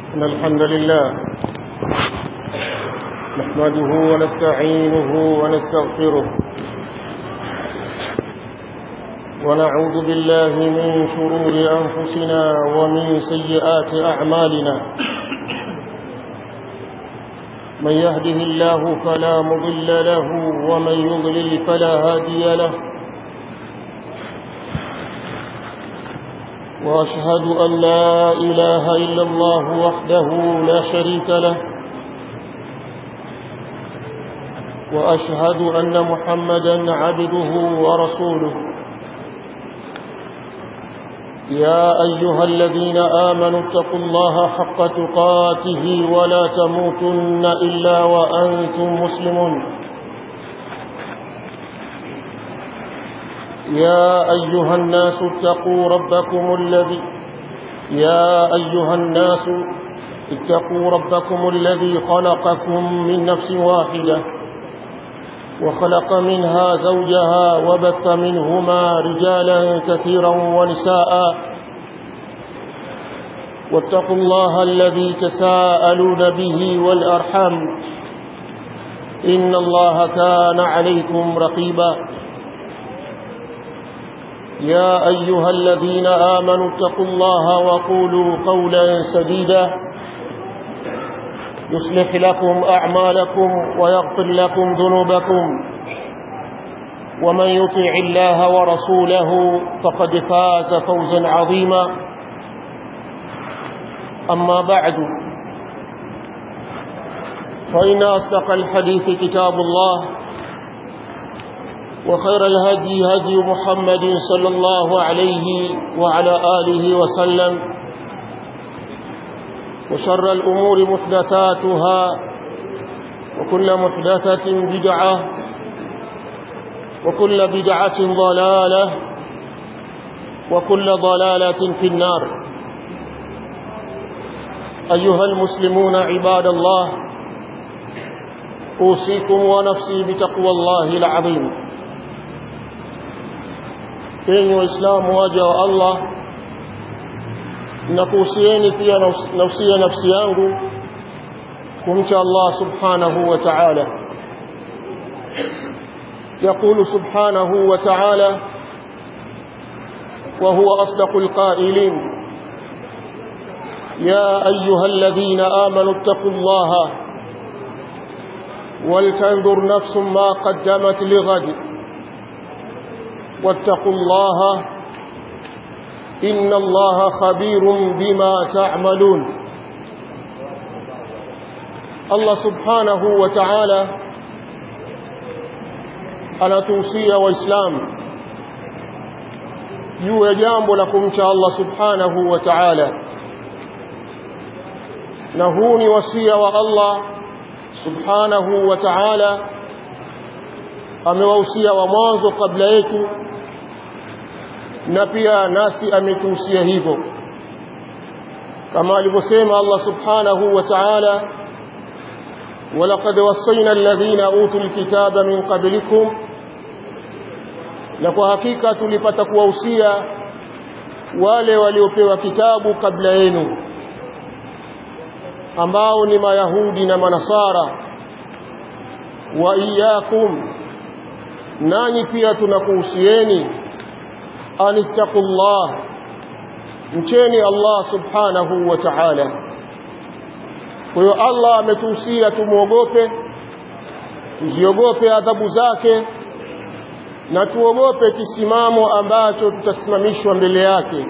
إن الحمد لله نحمده ونستعينه ونستغفره ونعوذ بالله من شرور أنفسنا ومن سيئات أعمالنا من يهده الله فلا مضل له ومن يضلل فلا هادي له وأشهد أن لا إله إلا الله وحده لا شريك له وأشهد أن محمدا عبده ورسوله يا أيها الذين آمنوا اتقوا الله حق تقاته ولا تموتن إلا وأنتم مسلمون يا أيها الناس اتقوا ربكم الذي يا أيها الناس اتقوا ربكم الذي خلقكم من نفس واحدة وخلق منها زوجها وبث منهما رجالا كثيرا ونساء واتقوا الله الذي تساءلون به والأرحم إن الله كان عليكم رقيبا يا أيها الذين آمنوا اتقوا الله وقولوا قولا سديدا يصلح لكم أعمالكم ويغفر لكم ذنوبكم ومن يطع الله ورسوله فقد فاز فوزا عظيما أما بعد فإن أصدق الحديث كتاب الله وخير الهدي هدي محمد صلى الله عليه وعلى آله وسلم وشر الأمور محدثاتها وكل محدثة بدعة وكل بدعة ضلالة وكل ضلالة في النار أيها المسلمون عباد الله أوصيكم ونفسي بتقوى الله العظيم enyi waislamu waja wa Allah nakuhusieni pia nausia nafsi yangu kumcha Allah subhanahu wa ta'ala يقول سبحانه وتعالى وهو أصدق القائلين يا أيها الذين آمنوا اتقوا الله ولتنظر نفس ما قدمت لغد واتقوا الله إن الله خبير بما تعملون الله سبحانه وتعالى anatuhusia waislamu juu ya jambo la kumcha Allah subhanahu wa ta'ala na huu ni wasia wa Allah subhanahu wa ta'ala amewahusia wa mwanzo kabla yetu na pia nasi ametuhusia hivyo kama alivyosema Allah subhanahu wa ta'ala ولقد وصينا الذين اوتوا الكتاب من قبلكم na kwa hakika tulipata kuwahusia wale waliopewa kitabu kabla yenu ambao ni mayahudi na manasara wa iyyakum nanyi pia tunakuhusieni anittaqullah mcheni Allah subhanahu wa ta'ala kwa hiyo Allah ametuhusia tumuogope tuziogope adhabu zake na tuogope kisimamo ambacho tutasimamishwa mbele yake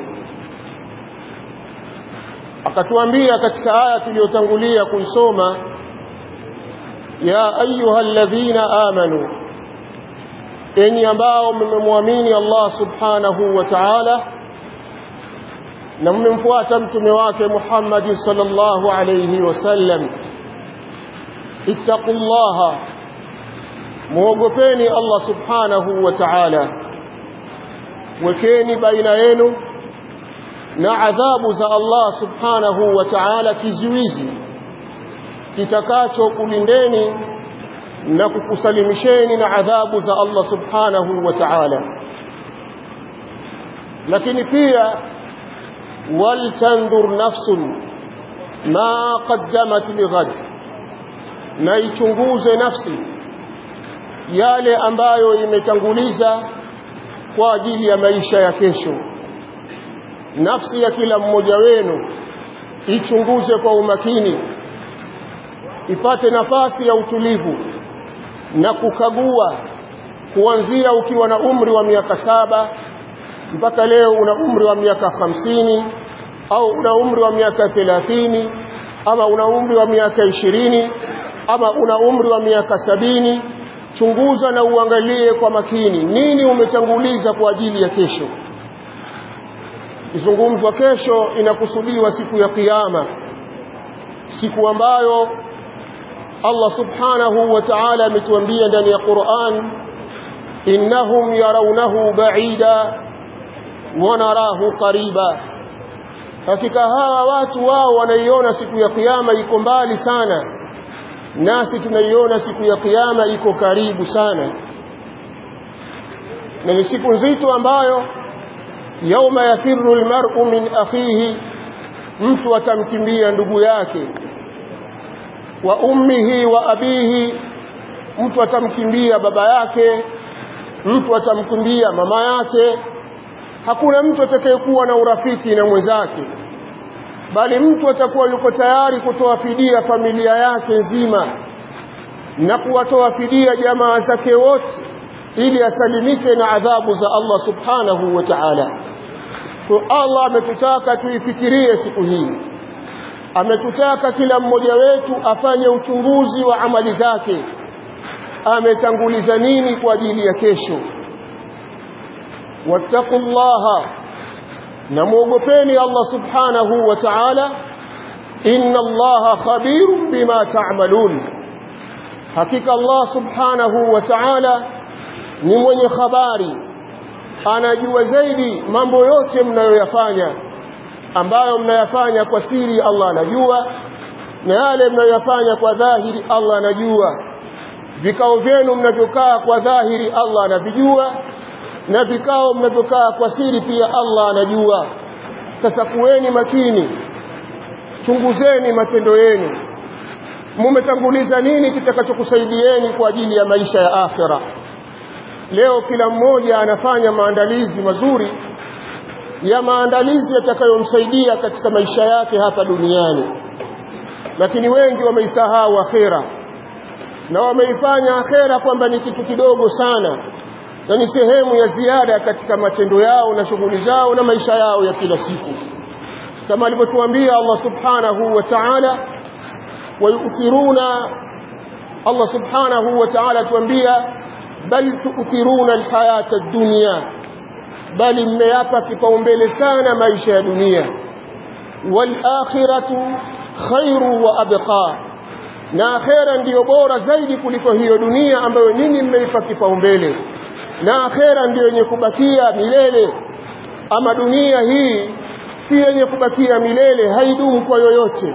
akatuambia katika aya tuliyotangulia kuisoma ya ayuha alladhina amanu enyi ambao mmemwamini Allah subhanahu wa ta'ala na mmemfuata mtume wake Muhammad sallallahu alayhi wasallam ittaqullaha muogopeni Allah subhanahu wa ta'ala wekeni baina yenu na adhabu za Allah subhanahu wa ta'ala kizuizi kitakacho kulindeni na kukusalimisheni na adhabu za Allah subhanahu wa ta'ala lakini pia waltandhur nafsun ma qaddamat lighad na ichunguze nafsi yale ambayo imetanguliza kwa ajili ya maisha ya kesho nafsi ya kila mmoja wenu ichunguze kwa umakini ipate nafasi ya utulivu na kukagua kuanzia ukiwa na umri wa miaka saba mpaka leo una umri wa miaka hamsini au una umri wa miaka thelathini ama una umri wa miaka ishirini ama una umri wa miaka sabini chunguza na uangalie kwa makini nini umetanguliza kwa ajili ya kesho izungumzwa kesho inakusudiwa siku ya kiyama siku ambayo Allah subhanahu wa ta'ala ametuambia ndani ya Qur'an innahum yarawnahu ba'ida wa narahu qariba hakika hawa watu wao wanaiona siku ya kiyama iko mbali sana nasi tunaiona siku ya kiyama iko karibu sana na ni siku nzito ambayo yauma yafiru almar'u min akhihi mtu atamkimbia ndugu yake wa ummihi wa abihi mtu atamkimbia baba yake mtu atamkimbia mama yake hakuna mtu atakayekuwa na urafiki na mwenzake bali mtu atakuwa yuko tayari kutoa fidia familia yake nzima na kuwatoa fidia jamaa zake wote ili asalimike na adhabu za Allah subhanahu wa ta'ala kwa Allah ametutaka tuifikirie siku hii ametutaka kila mmoja wetu afanye uchunguzi wa amali zake ametanguliza nini kwa ajili ya kesho wattaqullaha na muogopeni Allah subhanahu wa ta'ala inna Allaha khabirun bima ta'malun hakika Allah subhanahu wa ta'ala ni mwenye habari anajua zaidi mambo yote mnayoyafanya ambayo mnayafanya kwa siri Allah anajua na yale mnayoyafanya kwa dhahiri Allah anajua vikao vyenu mnavyokaa kwa dhahiri Allah anavijua na vikao mnavyokaa kwa siri pia Allah anajua sasa kuweni makini chunguzeni matendo yenu mumetanguliza nini kitakachokusaidieni kwa ajili ya maisha ya akhira leo kila mmoja anafanya maandalizi mazuri ya maandalizi yatakayomsaidia katika maisha yake hapa duniani lakini wengi wameisahau akhera na wameifanya akhera kwamba ni kitu kidogo sana na ni sehemu ya ziada katika matendo yao na shughuli zao na maisha yao ya kila siku kama alivyotuambia Allah subhanahu wa ta'ala wayuthiruna Allah subhanahu wa ta'ala tuambia bal tu'thiruna alhayata ad-dunya bali mmeyapa kipaumbele sana maisha ya dunia wal akhiratu khairu wa abqa na akhera ndiyo bora zaidi kuliko hiyo dunia ambayo ninyi mmeipa kipaumbele na akhera ndiyo yenye kubakia milele ama dunia hii si yenye kubakia milele haidumu kwa yoyote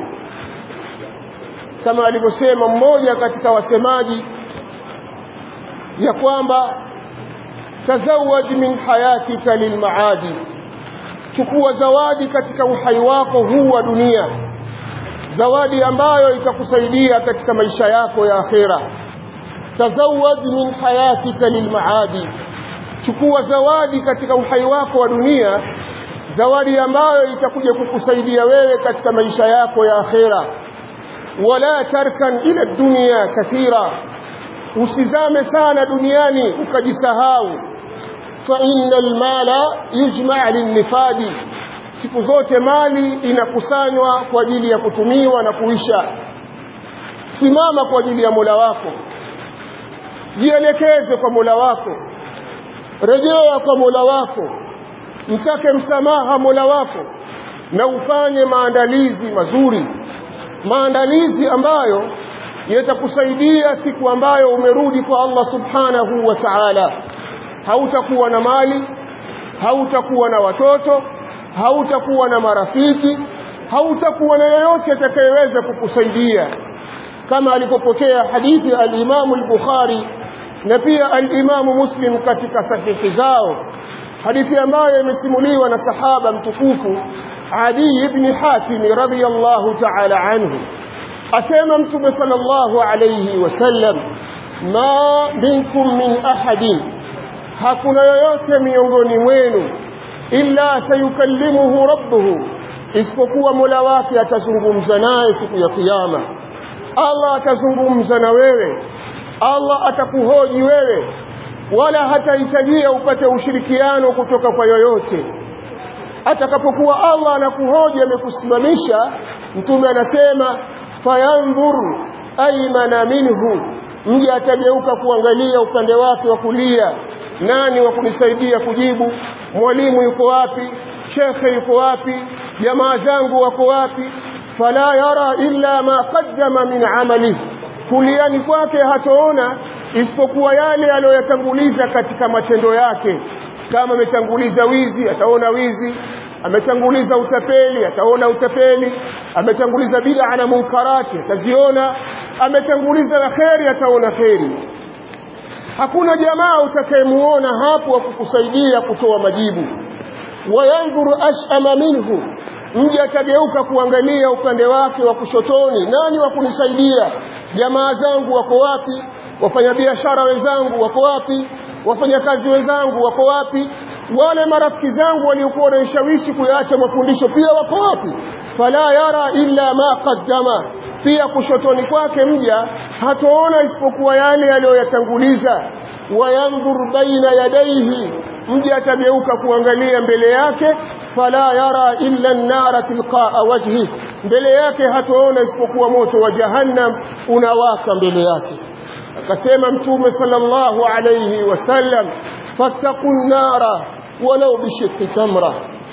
kama alivyosema mmoja katika wasemaji ya kwamba tazawad min hayatika lilmaadi chukua zawadi katika uhai wako huu wa dunia zawadi ambayo itakusaidia katika maisha yako ya akhera tazawad min hayatika lilmaadi chukua zawadi katika uhai wako wa dunia zawadi ambayo itakuja kukusaidia wewe katika maisha yako ya akhera wala tarkan ila dunya kathira usizame sana duniani ukajisahau fa innal mala yujma' linnifadi siku zote mali inakusanywa kwa ajili ya kutumiwa na kuisha simama kwa ajili ya Mola wako jielekeze kwa Mola wako rejea kwa Mola wako mtake msamaha Mola wako na ufanye maandalizi mazuri maandalizi ambayo yatakusaidia siku ambayo umerudi kwa Allah subhanahu wa ta'ala hautakuwa na mali hautakuwa na watoto hautakuwa na marafiki hautakuwa na yeyote atakayeweza kukusaidia kama alipopokea hadithi al-Imam al-Bukhari na pia al-Imam Muslim katika sahihi zao hadithi ambayo imesimuliwa na sahaba mtukufu Adi ibn Hatim radhiyallahu ta'ala anhu asema mtume sallallahu alayhi wasallam ma minkum min ahadin hakuna yoyote miongoni mwenu illa sayukallimuhu rabbuhu isipokuwa Mola wake atazungumza naye siku ya kiyama Allah atazungumza na wewe Allah atakuhoji wewe wala hatahitajia upate ushirikiano kutoka kwa yoyote atakapokuwa Allah anakuhoji amekusimamisha mtume anasema fayanzur aymana minhu mje atageuka kuangalia upande wake wa kulia nani wa kunisaidia kujibu mwalimu yuko wapi shekhe yuko wapi jamaa zangu wako wapi fala yara illa ma qaddama min amali kuliani kwake hataona isipokuwa yale aliyoyatanguliza katika matendo yake kama ametanguliza wizi ataona wizi ametanguliza utapeli ataona utapeli ametanguliza bid'a na munkarati ataziona ametanguliza la kheri ataona kheri hakuna jamaa utakayemuona hapo wa kukusaidia kutoa majibu wayanzuru ashama minhu mje atageuka kuangalia upande wake wa kushotoni nani wa kunisaidia jamaa zangu wako wapi wafanyabiashara wenzangu wako wapi wafanyakazi wenzangu wako wapi wale marafiki zangu waliokuwa wananishawishi kuyaacha mafundisho pia wako wapi fala yara illa ma qaddama pia kushotoni kwake mja hatoona isipokuwa yale aliyoyatanguliza wayanzur baina yadaihi mja atageuka kuangalia mbele yake fala yara illa an-nara tilqaa wajhi mbele yake hatoona isipokuwa moto wa jahannam unawaka mbele yake akasema mtume sallallahu alayhi wasallam fattaqun nara walau bishiqqi tamra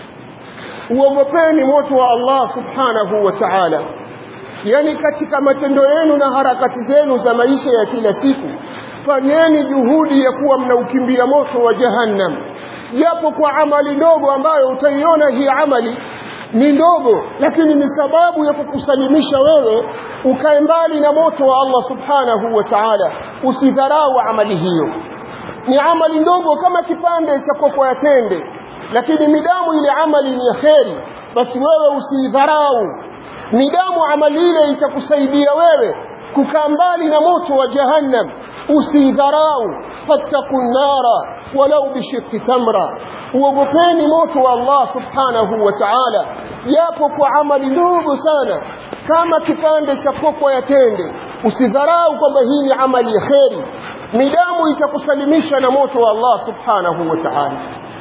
uogopeni moto wa Allah subhanahu wa ta'ala yani katika matendo yenu na harakati zenu za maisha ya kila siku fanyeni juhudi ya kuwa mnaukimbia moto wa jahannam japo kwa amali ndogo ambayo utaiona hii amali ni ndogo lakini ni sababu ya kukusalimisha wewe ukae mbali na moto wa Allah subhanahu wa ta'ala usidharau amali hiyo ni amali ndogo kama kipande cha koko ya tende lakini midamu ile amali ni ya kheri basi wewe usidharau midamu amali ile itakusaidia wewe kukaa mbali na moto wa jahannam usidharau fattaqun nara walau bishiqqi tamra uogopeni moto wa Allah subhanahu wa ta'ala japo kwa amali ndogo sana kama kipande cha koko ya tende usidharau kwamba hii ni amali ya kheri midamu itakusalimisha na moto wa Allah subhanahu wa ta'ala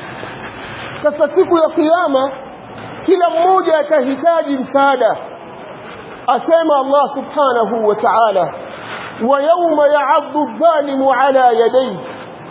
sasa siku ya kiyama kila mmoja atahitaji msaada asema Allah subhanahu wa ta'ala wa yawma ya'addu adh-dhalimu ala yadayhi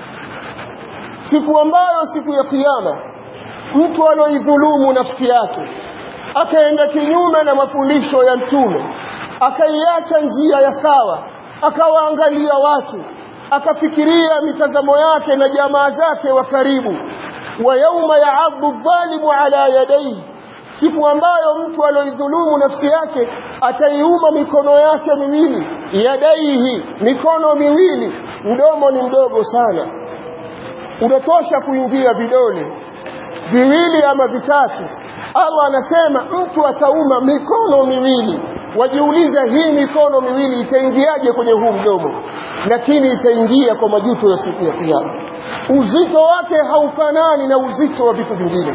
siku ambayo siku ya kiyama mtu aloidhulumu nafsi yake akaenda kinyume na mafundisho ya mtume akaiacha njia ya sawa akawaangalia watu akafikiria mitazamo yake na jamaa zake wa karibu wa yauma ya'addu adh-dhalimu ala yadayhi siku ambayo mtu aloidhulumu nafsi yake ataiuma mikono yake miwili yadaihi mikono miwili mdomo ni mdogo sana unatosha kuingia vidole viwili ama vitatu Allah anasema mtu atauma mikono miwili wajiuliza hii mikono miwili itaingiaje kwenye huu mdomo lakini itaingia kwa majuto ya siku ya kiyama uzito wake haufanani na uzito wa vitu vingine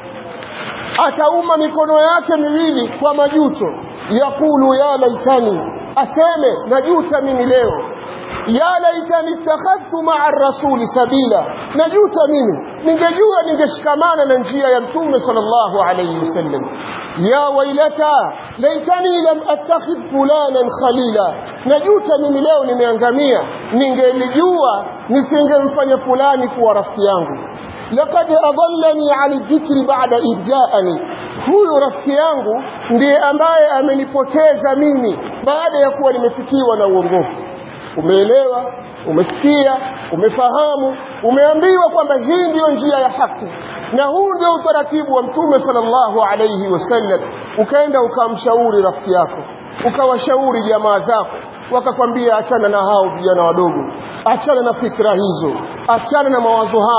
atauma mikono yake miwili kwa majuto yakulu ya laitani aseme najuta mimi leo ya laitani ittakhadhtu ma'a rasuli sabila najuta mimi ningejua ningeshikamana na njia ya mtume sallallahu alayhi wasallam ya wailata laitani lam attakhidh fulanan khalila najuta mimi leo nimeangamia ningelijua nisingemfanya fulani kuwa rafiki yangu laqad adallani an dhikri ba'da idja'ani huyu rafiki yangu ndiye ambaye amenipoteza mimi baada ya kuwa nimefikiwa na uongofu umeelewa umesikia umefahamu umeambiwa kwamba hii ndiyo njia ya haki na huu ndio utaratibu wa mtume sallallahu alayhi wasallam ukaenda ukamshauri rafiki yako ukawashauri jamaa zako wakakwambia achana na hao vijana wadogo achana na fikra hizo achana na mawazo hayo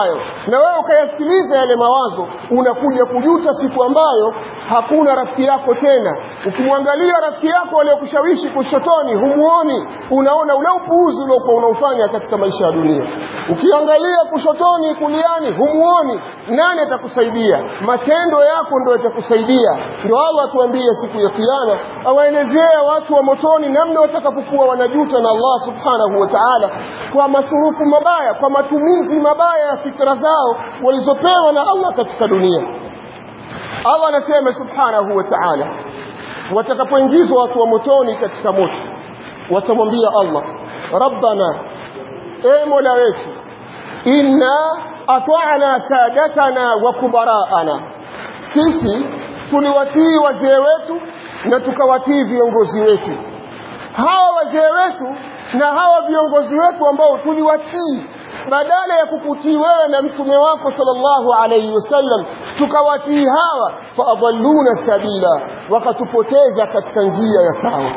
na wewe ukayasikiliza yale mawazo unakuja kujuta siku ambayo hakuna rafiki yako tena ukimwangalia rafiki yako aliyokushawishi kushotoni humuoni unaona ule upuuzi uliokuwa unaofanya katika maisha ya dunia ukiangalia kushotoni kuliani humuoni nani atakusaidia matendo yako ndio yatakusaidia ndio Allah atuambia siku ya kiyama awaelezee watu wa motoni namna watakapokuwa wanajuta na Allah subhanahu wa ta'ala kwa masurufu mabaya kwa matumizi mabaya ya fikra zao walizopewa na Allah katika dunia Allah anasema subhanahu wa ta'ala watakapoingizwa watu wa motoni katika moto watamwambia Allah rabbana e mola wetu inna ata'na sadatana wa kubaraana sisi tuliwatii wazee wetu na tukawatii viongozi wetu hawa wazee wetu na hawa viongozi wetu ambao tuliwatii badala ya kukutii wewe na mtume wako sallallahu alayhi wasallam tukawatii hawa faadhalluna sabila wakatupoteza katika njia ya sawa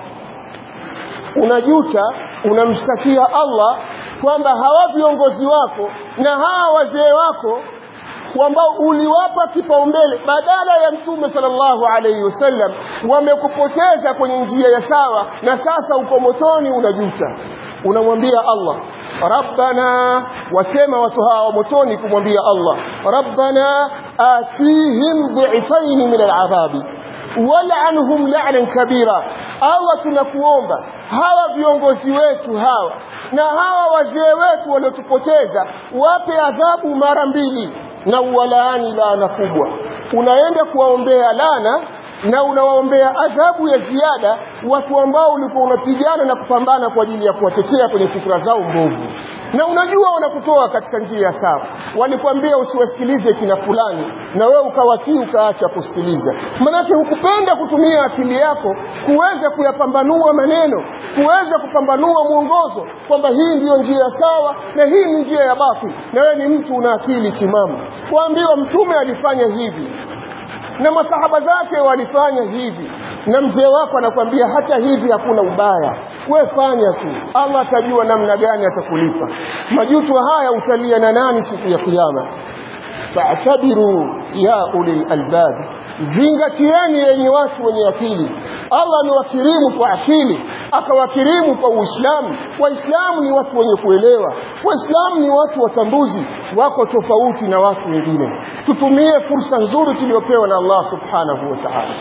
unajuta unamshtakia Allah kwamba hawa viongozi wako na hawa wazee wako ambao uliwapa kipaumbele badala ya mtume sallallahu alayhi wasallam wamekupoteza kwenye njia ya sawa na sasa uko motoni unajuta unamwambia Allah rabbana wasema watu hawa motoni kumwambia Allah rabbana atihim dhifain min al'adhabi wal'anhum la'nan kabira Allah tunakuomba hawa viongozi wetu hawa na hawa wazee wetu waliotupoteza wape adhabu mara mbili na uwalaani laana kubwa unaenda kuwaombea laana na unawaombea adhabu ya ziada watu ambao ulikuwa unapigana na kupambana kwa ajili ya kuwatetea kwenye fikra zao mbovu na unajua wanakutoa katika njia ya sawa walikwambia usiwasikilize kina fulani na wewe ukawatii ukaacha kusikiliza manake hukupenda kutumia akili yako kuweza kuyapambanua maneno kuweza kupambanua mwongozo kwamba hii ndiyo njia sawa na hii ni njia ya batili na wewe ni mtu una akili timamu kuambiwa mtume alifanya hivi na masahaba zake walifanya hivi na mzee wako anakwambia hata hivi hakuna ubaya we fanya tu Allah atajua namna gani atakulipa majuto haya utalia na nani siku ya kiyama fa'tabiru ya ulil albab zingatieni yenye watu wenye akili Allah amewakirimu kwa akili akawakirimu kwa Uislamu waislamu ni watu wenye kuelewa waislamu ni watu watambuzi wako tofauti na watu wengine tutumie fursa nzuri tuliyopewa na Allah subhanahu wa ta'ala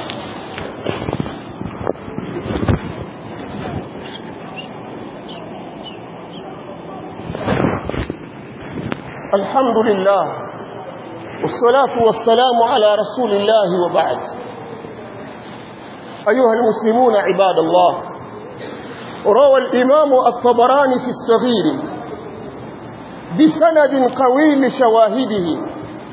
الحمد لله والصلاة والسلام على رسول الله وبعد أيها المسلمون عباد الله روى الإمام الطبراني في الصغير بسند قوي لشواهده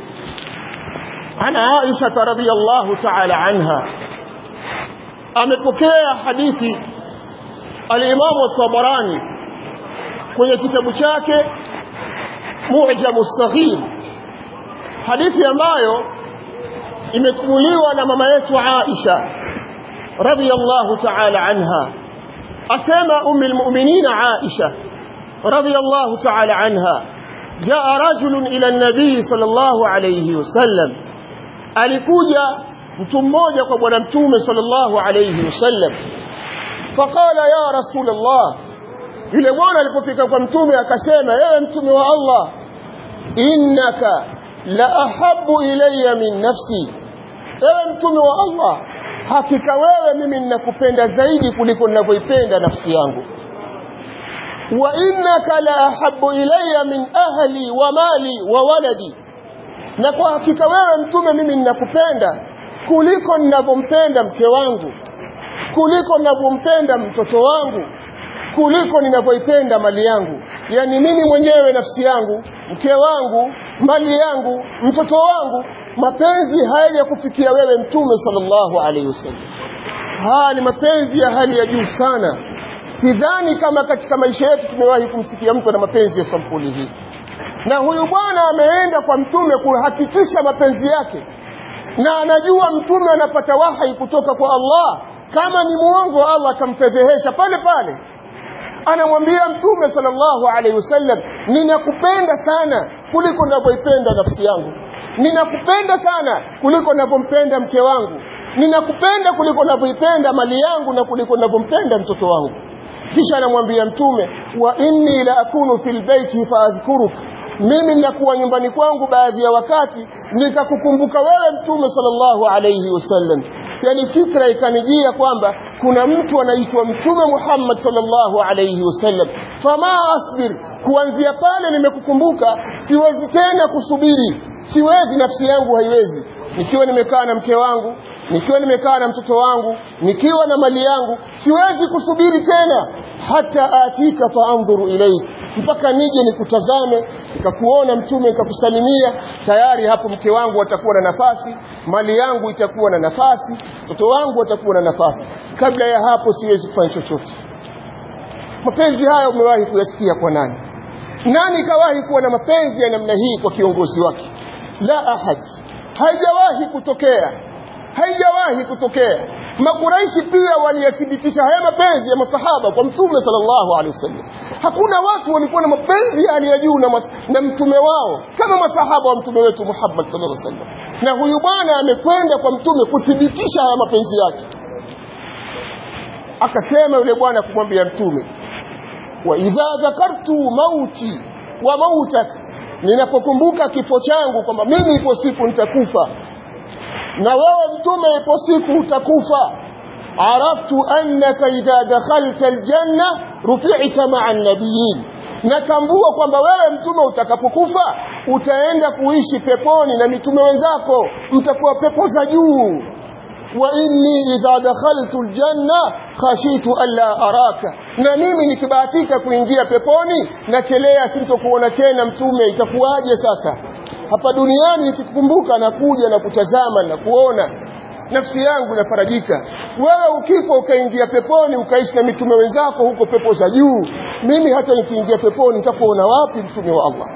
عن عائشة رضي الله تعالى عنها amepokea hadithi al-Imam al-Tabarani kwenye kitabu chake Mu'jam as-Saghir hadithi ambayo imetumuliwa na mama yetu Aisha radhiyallahu ta'ala anha asema ummi al-mu'minin Aisha radhiyallahu ta'ala anha jaa rajulun ila an-nabi sallallahu alayhi wasallam alikuja mtu mmoja kwa bwana mtume sallallahu alayhi wasallam faqala ya rasulullah yule bwana alipofika kwa mtume akasema ewe mtume wa Allah innaka la ahabbu ilayya min nafsi ewe mtume wa Allah hakika wewe mimi ninakupenda zaidi kuliko ninavyoipenda nafsi yangu wa innaka la ahabbu ilayya min ahli wa mali wa waladi na kwa hakika wewe mtume mimi ninakupenda kuliko ninavyompenda mke wangu kuliko ninavyompenda mtoto wangu kuliko ninavyoipenda mali yangu yani mimi mwenyewe nafsi yangu mke wangu mali yangu mtoto wangu mapenzi hayaja kufikia wewe mtume sallallahu alaihi wasallam haya ni mapenzi ya hali ya juu sana sidhani kama katika maisha yetu tumewahi kumsikia mtu na mapenzi ya sampuli hii na huyu bwana ameenda kwa mtume kuhakikisha mapenzi yake na anajua mtume anapata wahai kutoka kwa Allah kama ni muongo Allah atamfedhehesha pale pale anamwambia mtume sallallahu alaihi wasallam ninakupenda sana kuliko ninavyoipenda nafsi yangu ninakupenda sana kuliko ninavyompenda mke wangu ninakupenda kuliko ninavyoipenda mali yangu na kuliko ninavyompenda mtoto wangu kisha anamwambia mtume wa inni la akunu fil baiti faadhkuruk mimi ninakuwa nyumbani kwangu baadhi ya wakati nikakukumbuka wewe mtume sallallahu alayhi wasallam yani fikra ikanijia kwamba kuna mtu anaitwa mtume Muhammad sallallahu alayhi wasallam fama asbir kuanzia pale nimekukumbuka siwezi tena kusubiri siwezi nafsi yangu haiwezi nikiwa nimekaa na mke wangu nikiwa nimekaa na mtoto wangu nikiwa na mali yangu siwezi kusubiri tena hata atika faandhuru ilaik mpaka nije nikutazame nikakuona mtume nikakusalimia tayari hapo mke wangu atakuwa na nafasi mali yangu itakuwa na nafasi mtoto wangu atakuwa na nafasi kabla ya hapo siwezi kufanya chochote mapenzi haya umewahi kuyasikia kwa nani nani kawahi kuwa na mapenzi ya namna hii kwa kiongozi wake la ahad haijawahi kutokea haijawahi kutokea makuraishi pia waliyathibitisha haya mapenzi ya masahaba kwa mtume sallallahu alaihi wasallam hakuna watu walikuwa na mapenzi ya hali ya juu na, na mtume wao kama masahaba wa mtume wetu Muhammad sallallahu alaihi wasallam na huyu bwana amekwenda kwa mtume kuthibitisha haya mapenzi yake akasema yule bwana kumwambia mtume wa idha dhakartu mauti wa mautak ninapokumbuka kifo changu kwamba mimi ipo siku nitakufa na wewe mtume ipo siku utakufa araftu annaka idha dakhalta aljanna rufi'ta ma'a an-nabiyyin natambua kwamba wewe mtume utakapokufa utaenda kuishi peponi na mitume wenzako mtakuwa pepo za juu wa inni idha dakhaltu aljanna khashitu alla araka na mimi nikibahatika kuingia peponi nachelea sintokuona tena mtume itakuwaje sasa hapa duniani nikikukumbuka na kuja na kutazama na kuona nafsi yangu inafarajika wewe ukifa ukaingia peponi ukaishi na mitume wenzako huko pepo za juu mimi hata nikiingia peponi nitakuona wapi mtume wa Allah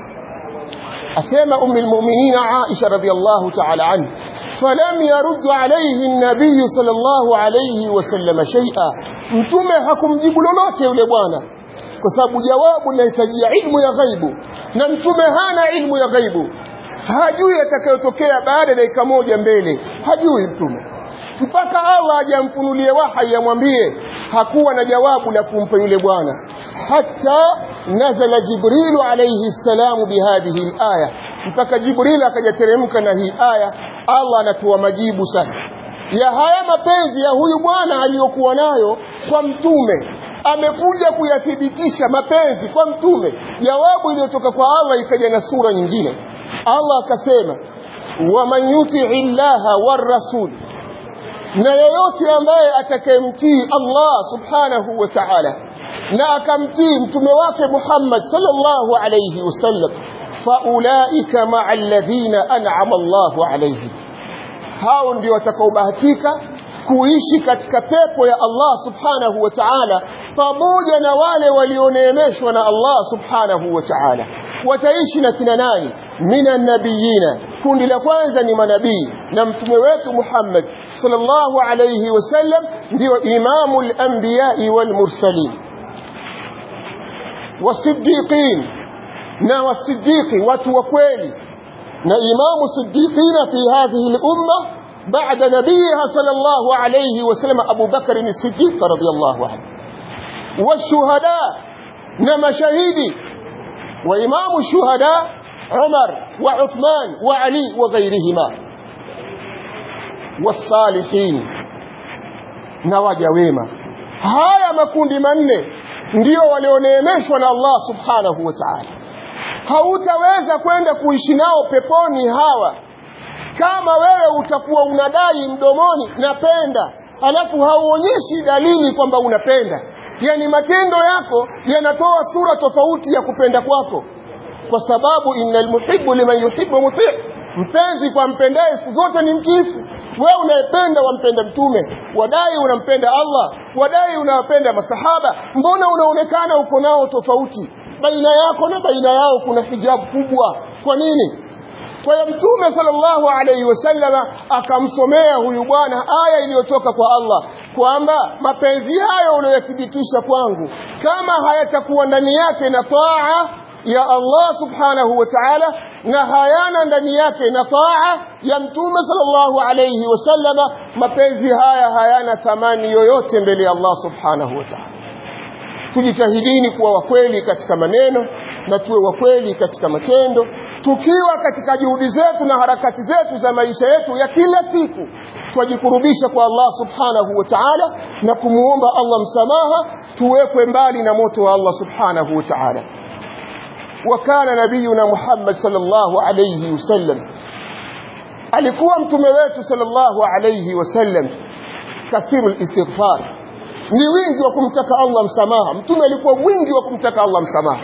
asema ummi almu'minina Aisha radhiyallahu ta'ala anha فلم يرد عليه النبي صلى الله عليه وسلم شيئا mtume hakumjibu lolote yule bwana kwa sababu jawabu linahitajia ilmu ya ghaibu na mtume hana ilmu ya ghaibu hajui atakayotokea baada ya dakika moja mbele hajui mtume mpaka Allah ajamfunulie wahyi amwambie hakuwa na jawabu la kumpa yule bwana hata nazala jibrilu alayhi salamu bihadhihi alaya mpaka jibril akajateremka na hii aya Allah anatoa majibu sasa ya haya mapenzi ya huyu bwana aliyokuwa nayo kwa mtume amekuja kuyathibitisha mapenzi kwa mtume jawabu iliyotoka kwa Allah ikaja na sura nyingine Allah akasema waman yuti'i llaha war rasul na yeyote ambaye atakayemtii Allah subhanahu wa ta'ala na akamtii mtume wake Muhammad sallallahu alayhi wasallam faulaika ma'a alladhina an'ama Allahu alayhim hao ndio watakaobahatika kuishi katika pepo ya Allah subhanahu wa ta'ala pamoja na wale walioneemeshwa na Allah subhanahu wa ta'ala wataishi na kina nani minan nabiyina kundi la kwanza ni manabii na mtume wetu Muhammad sallallahu alayhi wasallam ndio imamul anbiya'i wal mursalin wasiddiqin na wasiddiqi watu wa kweli na imamu siddiqina fi hadhihi al-umma بعد نبيها صلى الله عليه وسلم أبو بكر الصديق رضي الله عنه والشهداء نما شهيدي وإمام الشهداء عمر وعثمان وعلي وغيرهما والصالحين نواجا wema haya makundi manne ndio walioneemeshwa na Allah subhanahu wa ta'ala hautaweza kwenda kuishi nao peponi hawa kama wewe utakuwa unadai mdomoni napenda alafu hauonyeshi dalili kwamba unapenda yani matendo yako yanatoa sura tofauti ya kupenda kwako kwa sababu innal muhibbu liman yuhibbu muti mpenzi kwa mpendaye siku zote ni mtiifu wewe unayependa wampenda mtume wadai unampenda Allah wadai unawapenda masahaba mbona unaonekana uko nao tofauti baina yako na baina yao kuna hijabu kubwa kwa nini kwa hiyo mtume sallallahu alaihi wasallama akamsomea huyu bwana aya iliyotoka kwa Allah kwamba mapenzi hayo unayothibitisha kwangu kama hayatakuwa ndani yake na taa ya Allah subhanahu wa ta'ala na hayana ndani yake na taa ya mtume sallallahu alayhi wasallama mapenzi haya hayana thamani yoyote mbele ya Allah subhanahu wa ta'ala tujitahidini kuwa wakweli katika maneno na tuwe wakweli katika matendo tukiwa katika juhudi zetu na harakati zetu za maisha yetu ya kila siku twajikurubisha kwa Allah subhanahu wa ta'ala na kumuomba Allah msamaha tuwekwe mbali na moto wa Allah subhanahu wa ta'ala وكان نبينا محمد صلى الله عليه وسلم alikuwa mtume wetu sallallahu alayhi wasallam kathiru istighfar ni wingi wa kumtaka Allah msamaha mtume alikuwa mwingi wa kumtaka Allah msamaha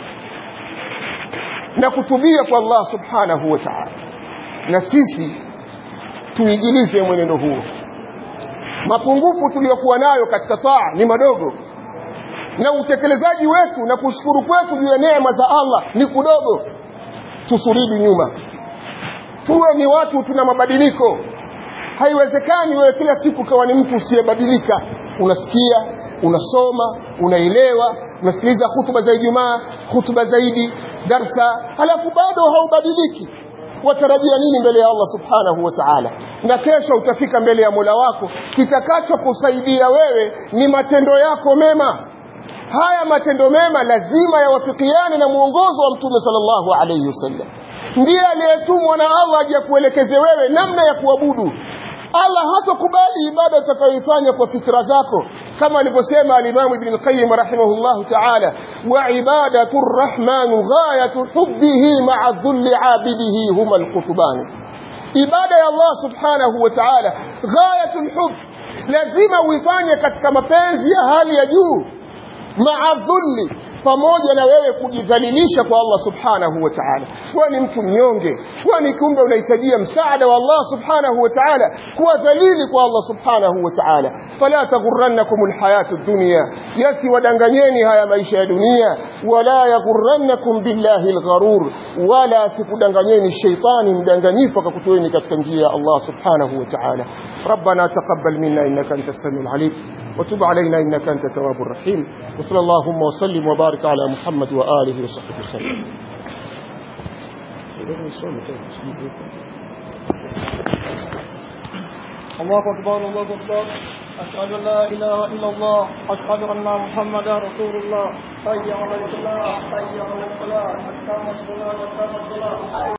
na kutubia kwa Allah subhanahu wa ta'ala na sisi tuigilize mwenendo huo mapungufu tuliyokuwa nayo katika taa ni madogo na utekelezaji wetu na kushukuru kwetu juu ya neema za Allah ni kudogo tusurudi nyuma tuwe ni watu tuna mabadiliko haiwezekani wewe kila siku kawa ni mtu usiyebadilika unasikia unasoma unaelewa unasikiliza hutuba za Ijumaa hutuba zaidi darsa halafu bado haubadiliki watarajia nini mbele ya Allah subhanahu wa ta'ala na kesho utafika mbele ya Mola wako kitakachokusaidia wewe ni matendo yako mema haya matendo mema lazima yawafikiane na mwongozo wa mtume sallallahu alayhi wasallam ndiye aliyetumwa na Allah aje kuelekeze wewe namna ya kuabudu Allah hatakubali ibada utakayoifanya kwa fikra zako kama alivyosema al-Imam Ibn al-Qayyim rahimahullah ta'ala wa ibadatu ar-Rahman ghayatu hubbihi ma'a dhulli 'abidihi huma al-qutban ibada ya Allah subhanahu wa ta'ala ghayatu al-hubb lazima uifanye katika mapenzi ya hali ya juu ma'a dhulli pamoja na wewe kujidhalilisha kwa Allah subhanahu wa ta'ala wewe ni mtu mnyonge wewe ni kumbe unahitajia msaada wa Allah subhanahu wa ta'ala kuwa dhalili kwa Allah subhanahu wa ta'ala fala taghurrannakum alhayatu ad-dunya yasi wadanganyeni haya maisha ya dunia wala yaghurrannakum billahi algharur wala sikudanganyeni shaytani mdanganyifu akakutoeni katika njia ya Allah subhanahu wa ta'ala ربنا تقبل منا انك انت السميع العليم وتب علينا انك انت التواب الرحيم وصلى اللهم وسلم وبارك على محمد واله وصحبه وسلم الله أكبر الله أكبر أشهد أن لا إله إلا الله أشهد أن محمدا رسول الله حي على الصلاة حي على الصلاة أقام الصلاة أقام الصلاة